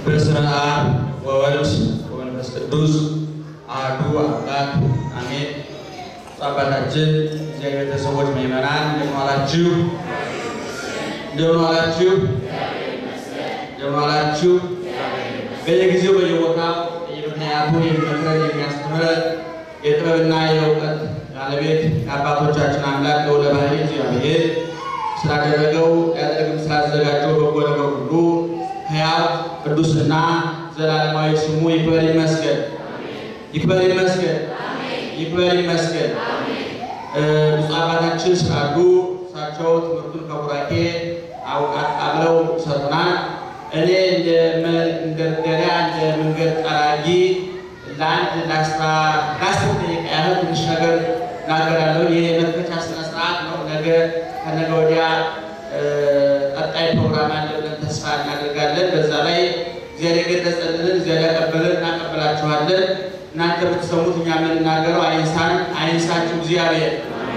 በስመ አብ ወወልድ ወመንፈስ ቅዱስ አሐዱ አምላክ አሜን። አባታችን እግዚአብሔር ቤተሰቦች ምዕመናን እንደምን ዋላችሁ? እንደምን ዋላችሁ? እንደምን ዋላችሁ? በየጊዜው በየቦታው በየምክንያቱ የሚመክረን የሚያስተምረን የጥበብና የእውቀት ባለቤት የአባቶቻችን አምላክ ልዑለ ባሕርይ እግዚአብሔር ስላደረገው ያደረግም ስላዘጋጀው በጎ ነገር ሁሉ ሕያው ቅዱስና ዘላለማዊ ስሙ ይክበር ይመስገን፣ ይክበር ይመስገን፣ ይክበር ይመስገን። ብፁዕ አባታችን ስላሉ እሳቸው ትምህርቱን ከቡራኬ አብረው ሰጡናል። እኔ እንደ መንደርደሪያ እንደ መንገድ ጠራጊ ለአንድ ለአስራ ለአስር ደቂቃ ያህል ትንሽ ነገር እናገራለሁ። ይህ የመክፈቻ ስነ ስርዓት ነው። ነገ ከነገ ወዲያ ቀጣይ ፕሮግራም አለ ብለን ተስፋ እናደርጋለን። በዛ ላይ እግዚአብሔር የገለጸልንን እግዚአብሔር ያቀበለን እናቀበላችኋለን። እናንተ የምትሰሙት እኛ የምንናገረው አይንሳን አይንሳችሁ እግዚአብሔር።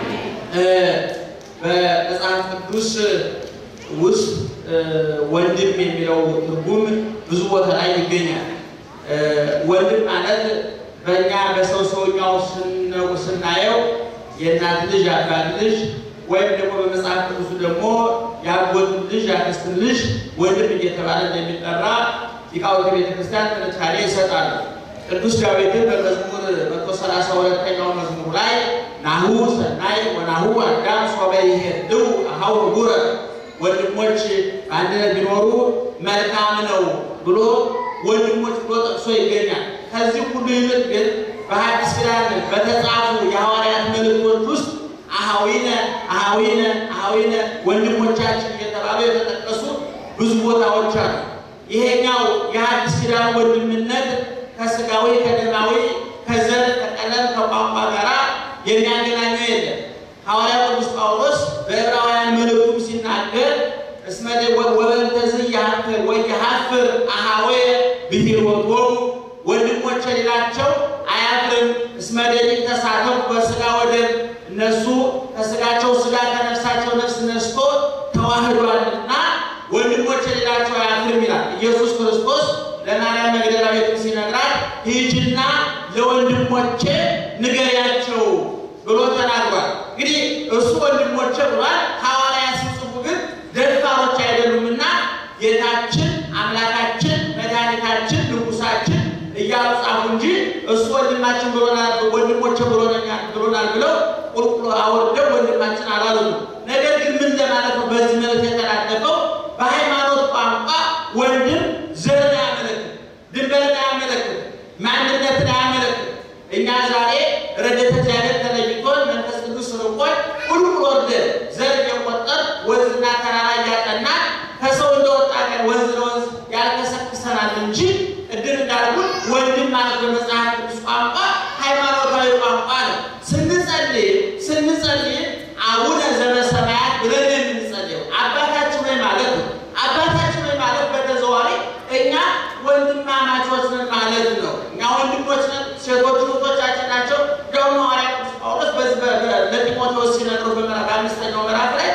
በመጽሐፍ ቅዱስ ውስጥ ወንድም የሚለው ትርጉም ብዙ ቦታ ላይ ይገኛል። ወንድም ማለት በእኛ በሰው ሰውኛው ስናየው የእናት ልጅ የአባት ልጅ ወይም ደግሞ በመጽሐፍ ቅዱሱ ደግሞ የአጎትን ልጅ የአክስትን ልጅ ወንድም እየተባለ እንደሚጠራ ሊቃውንተ ቤተክርስቲያን ጥንካሬ ይሰጣሉ። ቅዱስ ዳዊትን በመዝሙር መቶ ሰላሳ ሁለተኛው መዝሙር ላይ ናሁ ሰናይ ወናሁ አዳም ሶበ ይሄድው አሃው ጉረ ወንድሞች በአንድነት ቢኖሩ መልካም ነው ብሎ ወንድሞች ብሎ ጠቅሶ ይገኛል። ከዚህ ሁሉ ይልቅ ግን በሐዲስ ኪዳን በተጻፉ የሐዋርያት መልእክቶች ውስጥ አሃዊነ አሃዊነ አሃዊነ ወንድሞቻችን እየተባሉ የተጠቀሱ ብዙ ቦታዎች አሉ። ይሄኛው የሐዲስ ኪዳን ወንድምነት ከስጋዊ ከደማዊ ከዘር ከቀለም ከቋንቋ ጋር የሚያገናኘው የለም። ሐዋርያው ቅዱስ ጳውሎስ በዕብራውያን መልእክቱም ሲናገር እስመ ወበእንተዝ ያፍር ወየሐፍር አሃወየ ብሂልወቶሙ ወንድሞቼ ሌላቸው አያፍርም። እስመ ደቂቅ ተሳተፉ በሥጋ ወደም እነሱ ከሥጋቸው ሥጋ ከነፍሳቸው ነፍስ ነስቶ ተዋህዷልና ወንድሞቼ ሌላቸው አያፍርም ይላል። ኢየሱስ ክርስቶስ ለማርያም መግደላዊት ሲነግራት ሂጂና ለወንድሞቼ ንገሪያቸው ብሎ ተናግሯል። እንግዲህ እሱ ወንድሞቼ ብሏል። ሐዋርያት ሲጽፉ ግን ደፋሮች አይደሉምና ጌታችን አምላካችን መድኃኒታችን ንጉሳችን እያሉ ጻፉ እንጂ እሱ ወንድማችን ብሎናል ወንድሞቼ ብሎናል ብለው ቁልቁሎ አወርደው ወንድማችን አላሉም። ነገር ግን ምን ለማለት ነው በዚህ መልክ የተላለፈው? በሃይማኖት ቋንቋ ወንድም ዘርን አያመለክም፣ ድንበርን አያመለክም፣ ማንነትን አያመለክም። እኛ ዛሬ ረድኤተ እግዚአብሔር ተለይቶን መንፈስ ቅዱስ ርቆን ቁልቁል ወርደን ዘር እየቆጠር ወንዝና ተራራ እያጠናን ከሰው እንደወጣ ቀን ወንዝ ለወንዝ ያልከሰክሰናል እንጂ ቅድም እንዳልኩት ወንድም ማለት በመጽሐፍ ቅዱስ ቋንቋ ሃይማኖታዊ ቋንቋ ነው። ስንጸልይ ስንጸልይ አቡነ ዘበሰማያት ብለን የምንጸልየው አባታችን ወይ ማለት ነው። አባታችን ወይ ማለት በተዘዋዋሪ እኛ ወንድማማቾች ነን ማለት ነው። እኛ ወንድሞች ነን። ሴቶች እህቶቻችን ናቸው። ደግሞ ሐዋርያ ቅዱስ ጳውሎስ በዚህ ለጢሞቴዎስ ሲነግረው በአምስተኛው ምዕራፍ ላይ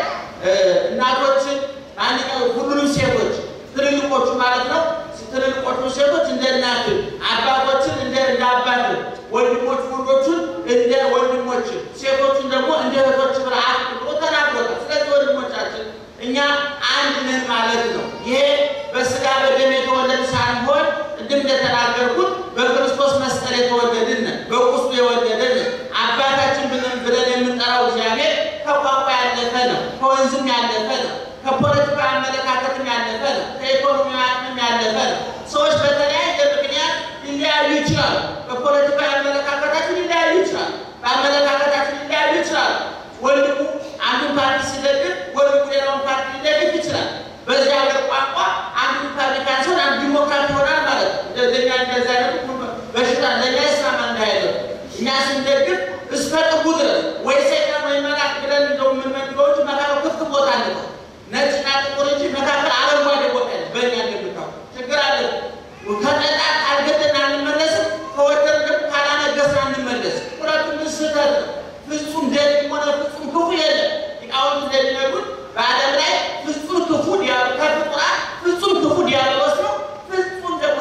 እናቶችን ማንኛው ሁሉንም ሴቶች ትልልቆቹ ማለት ነው ትልልቆቹ ሴቶች እንደ እናት፣ አባቶችን እንደ እንደ አባት፣ ወንድሞች ወንዶቹን እንደ ወንድሞች፣ ሴቶቹን ደግሞ እንደ እህቶች ብርሃን ብሎ ተናግሮታል። ስለዚህ ወንድሞቻችን እኛ አንድ ነን ማለት ነው። ይሄ በስጋ በደም የተወለድ ሳንሆን ቅድም እንደተናገርኩት በክርስቶስ መስቀል የተወለድን ነን፣ በቁስሉ የወለደን ነን። አባታችን ብለን ብለን የምንጠራው እግዚአብሔር ከቋንቋ ያለፈ ነው፣ ከወንዝም ያለፈ ነው፣ ከፖለቲካ አመለካከትም ያለፈ ነው፣ ከኢኮኖሚ አቅምም ያለፈ ነው። ሰዎች በተለያየ ምክንያት ሊለያዩ ይችላሉ። በፖለቲካ አመለካከታችን ሊለያዩ ይችላሉ። በአመለካከታችን ሊለያዩ ይችላሉ። ወንድሙ አንዱን ፓርቲ ሲደግፍ ወንድሙ ሌላውን ፓርቲ ሊደግፍ ይችላል። በዚህ ሀገር ቋንቋ አንዱ ሪፐብሊካን ሲሆን አንዱ ዲሞክራት ይሆናል ማለት ነው። እንደኛ እንደዚህ አይነቱ በሽታ ለእኛ ይስማማ እንዳይለው እኛ ስንደግፍ እስከ ጥጉ ድረስ ወይ ሰይጣን ወይ መልአክ ብለን እንደው የምንመድበው እንጂ መካከል ክፍት ቦታ አለ። ነጭና ጥቁር እንጂ መካከል አረንጓዴ ቦታ ያለ በእኛ እንደምታው ችግር አለ። ከጠጣ ካልገደን አንመለስም፣ ከወደን ደግሞ ካላነገስን አንመለስም። ሁለቱም ስህተት ነው። ፍጹም ደግ ሆነ ፍጹም ክፉ የለም። ሊቃውንት እንደሚነግሩት በዓለም ላይ ፍጹም ክፉ ዲያብሎስ ከፍጡራን ፍጹም ክፉ ዲያብሎስ ነው። ፍጹም ደግሞ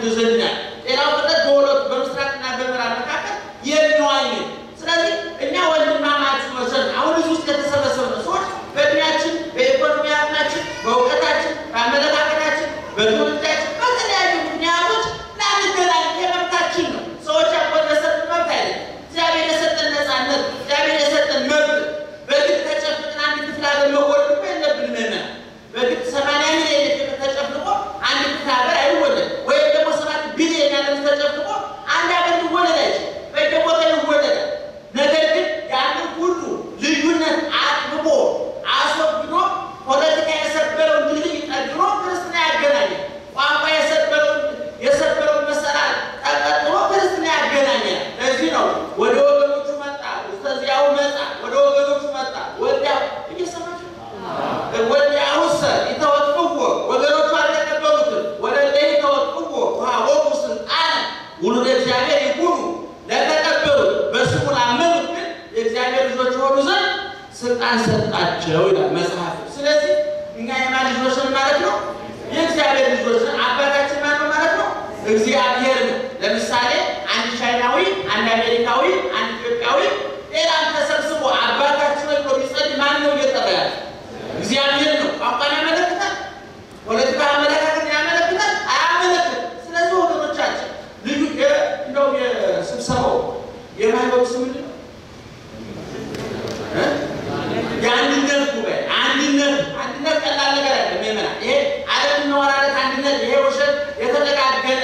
ዘንድ ያለ ሌላው ፍጥረት በሁለቱ በምስራቅና በምዕራብ መካከል የሚዋኝ ስለዚህ እኛ ወንድማማች መሰል አሁን እዚህ ውስጥ የተሰበሰብነው ሰዎች በእድሜያችን፣ በኢኮኖሚ አቅማችን፣ በእውቀታችን፣ በአመለካከታችን፣ በትውልዳችን በተለያዩ ምክንያቶች ላንገናኝ የመብታችን ነው። ሰዎች ያቆን የሰጠን መብት አይደለም። እግዚአብሔር የሰጠን ነፃነት፣ እግዚአብሔር የሰጠን መብት በግድ ተጨፍቅን አንድ ክፍል ሀገር መወለድ እኮ የለብንም። በግድ ሰማንያ ሚሊዮን ተጨፍልቆ አንድ ክፍል ሀገር አይወለድ ወይም ደግሞ ሰባት ቢሊዮን ያለ ተጨፍልቆ አንድ ሀገር ሊወለድ አይችልም። በየቦታ ይወለዳል። ነገር ግን ያንን ሁሉ ልዩነት አጥብቦ አስወግዶ ፖለቲካ የሰበረውን ድልድይ ጠግኖ ክርስትና ያገናኛል። ቋንቋ የሰበረውን የሰበረውን መሰላል ጠቀጥሎ ክርስትና ያገናኛል። ለዚህ ነው ወደ ወገኖቹ መጣ፣ እስከዚያው መጣ፣ ወደ ወገኖቹ መጣ። ወዲያው እየሰማችሁ ወዲያውሰ ይተወጥዎ ወገኖቹ አልተቀበሉትም። ወደ ላይ ተወጥዎ ውሃቦሙ ስልጣነ ውሉደ እግዚአብሔር ይኩኑ ለተቀበሉት በስሙ ላመኑት ግን የእግዚአብሔር ልጆች የሆኑ ዘንድ ስልጣን ሰጣቸው ይላል መጽሐፍ። ስለዚህ እኛ የማን ልጆች ነን ማለት ነው? የእግዚአብሔር ልጆች ነን። አባታችን ማን ነው ማለት ነው? እግዚአብሔር ነው። ለምሳሌ አንድ ቻይናዊ፣ አንድ አሜሪካዊ፣ አንድ ኢትዮጵያዊ ሌላም ተሰብስቦ አባታችን ብሎ ቢጸልይ ማን ነው እየጠራ ያለ? እግዚአብሔር ነው። ቋንቋን ያመለክታል? ፖለቲካ አመለካከትን ያመለክታል? አያመለክትም። ስለዚህ ወገኖቻችን ልዩ እንደው የስብሰባው የማይበሩ ስም ምንድን ነው? የአንድነት ጉባኤ አንድነት አንድነት ቀላል ነገር አይደለም። ይመና ይሄ ዓለም መወራረት አንድነት ይሄ ውሸት የተጠጋገነ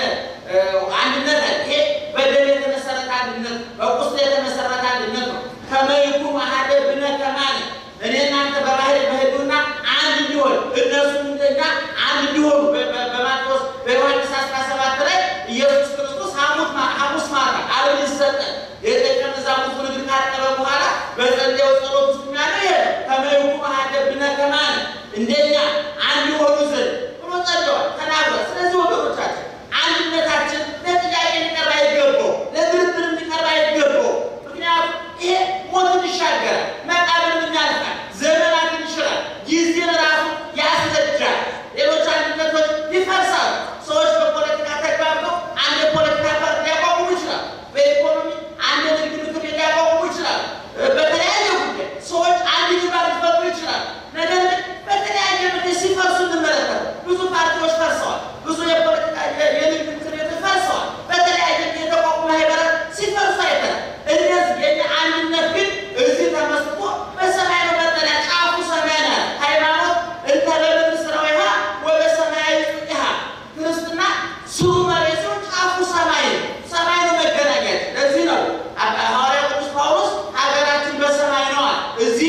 አንድነት አለ። ይሄ በደል የተመሰረተ አንድነት በቁስል የተመሰረተ አንድነት ነው። ከመይኩ ማህደ ብነ ከማነ እኔ እናንተ በባህል በህዱና አንድ እንዲሆን እነሱ እንደኛ አንድ እንዲሆኑ በማቴዎስ በዮሐንስ 17 ላይ ኢየሱስ ክርስቶስ ሐሙስ ማታ ዓለም ይሰጠን የደቀ መዛሙርቱን እግር ካጠበ በኋላ በጸለየው ጸሎት ውስጥ ያለው ይሄ ከመይኩ ማህደ ብነ ከማነ እንደኛ አንድ የሆኑ ዘንድ ብሎ ጸልዋል፣ ተናግሯል። ስለዚህ ወገኖቻችን አንድነታችን ለጥያቄ ሊቀርብ አይገባው፣ ለድርድር ሊቀርብ አይገባው። ምክንያቱም ይሄ ሞትን ይሻገራል፣ መቃብርን ያልፋል፣ ዘመናትን ይሽራል፣ ጊዜን ራሱ ያስረጃል። ሌሎች አንድነቶች ይፈርሳሉ። ሰዎች በፖለቲካ ተግባብተው አንድ የፖለቲካ ፓርቲ ሊያቋቁሙ ይችላል። በኢኮኖሚ አንድ ንግድ ምክር ቤት ሊያቋቁሙ ይችላል። በተለያየ ጉዳይ ሰዎች አንድ ግንባር ሊፈጥሩ ይችላል። ነገር ግን በተለያየ ምክንያት ሲፈርሱ እንመለከታለን። ብዙ ፓርቲዎች ፈርሰዋል። ብዙ የፖለቲካ የንግድ ምክር ቤቶች ፈርሰዋል። በተለያየ የተቋቁሙ ማህበራት ሲፈርሱ አይተናል። እነዚህ የኛ አንድነት ግን እዚህ ተመስርቶ በሰማይ ነው መጠለያ ጫፉ ሰማይ ነው። ሃይማኖት እንተ በምድር ሥራዊሃ ወበሰማያዊ ጽድቂሃ ክርስትና ስሩ መሬት ሲሆን ጫፉ ሰማይ ነው። ሰማይ ነው መገናኛችን። ለዚህ ነው ሐዋርያው ቅዱስ ጳውሎስ ሀገራችን በሰማይ ነዋል። እዚህ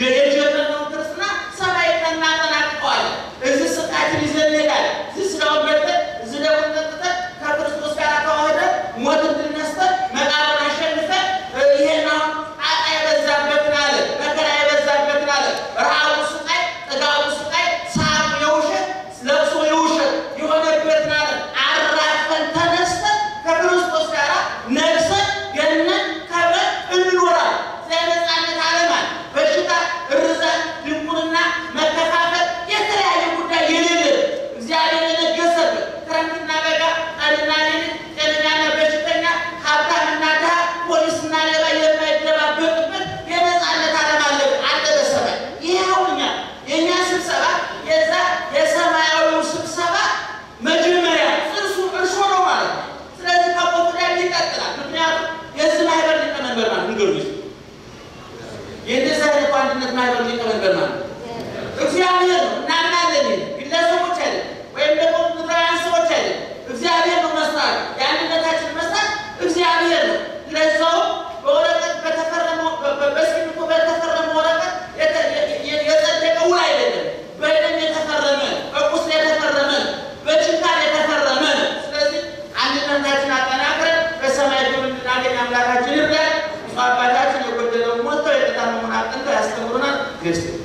የጀመርነው ክርስትና ሰማይ እናጠናቅቀዋለን። እዚህ ስቃችን ይዘን እንሄዳለን። እዚህ ስጋውን በልተን እዚህ ደግሞ ጠጥተን ከክርስቶስ ጋር ተዋህደን ሞትን ድል ነስተን መቃብርን አሸንፈን ይሄን አሁን ጣጣ የበዛበትን አለ መከራ የበዛበትን አለ ረሃቡ ስቃይ፣ ጥጋቡ ስቃይ፣ ሳሩ የውሸት ለቅሶ የውሸት የሆነበትን አለ አራፈን ተነስተን ከክርስቶስ ጋር ነግሰን ገነን ከብረን እንኖራለን። ስለነፃነት ዓለማት በሽታ፣ እርዛት፣ ድንቁርና፣ መከፋፈል የተለያየ ጉዳይ የሌለ እግዚአብሔር የነገሰበት ክረምትና በጋ፣ ቀንና ሌሊት፣ ጤነኛና በሽተኛ፣ ሀብታምና ድሃ፣ ፖሊስና ሌባ የማይደባበቅበት የነፃነት ዓለም አለ አለ በሰማይ። ይህ አሁን እኛ የእኛ ስብሰባ የዛ የሰማያዊው ስብሰባ መጀመሪያ እርሱ እርሾ ነው ማለት ነው። ስለዚህ ከቦቱ ላይ ይቀጥላል። ምክንያቱም የዚህ ማህበር ሊቀመንበር ማለት ንገሩ የእንደዚህ አይነቱ አንድነት ማህበር ሊቀመንበር ማለት እግዚአብሔር ነው። እናምናለን። ግለሰቦች አይደለም፣ ወይም ደግሞ ምድራውያን ሰዎች አይደለም። እግዚአብሔር ነው መስራት። የአንድነታችን መስራት እግዚአብሔር ነው። ለዛው በወረቀት በተፈረመው በእስክሪብቶ በተፈረመ ወረቀት የጸደቀ ውል አይደለም። በደም የተፈረመ በቁስል የተፈረመ በችንካር የተፈረመ ነው። ስለዚህ አንድነታችን አጠናክረን በሰማይ ግብ እንድናገኝ አምላካችን ይርዳል። አባታችን የጎደለውን ሞልተው የተጣመሙን አቅንተው ያስተምሩናል።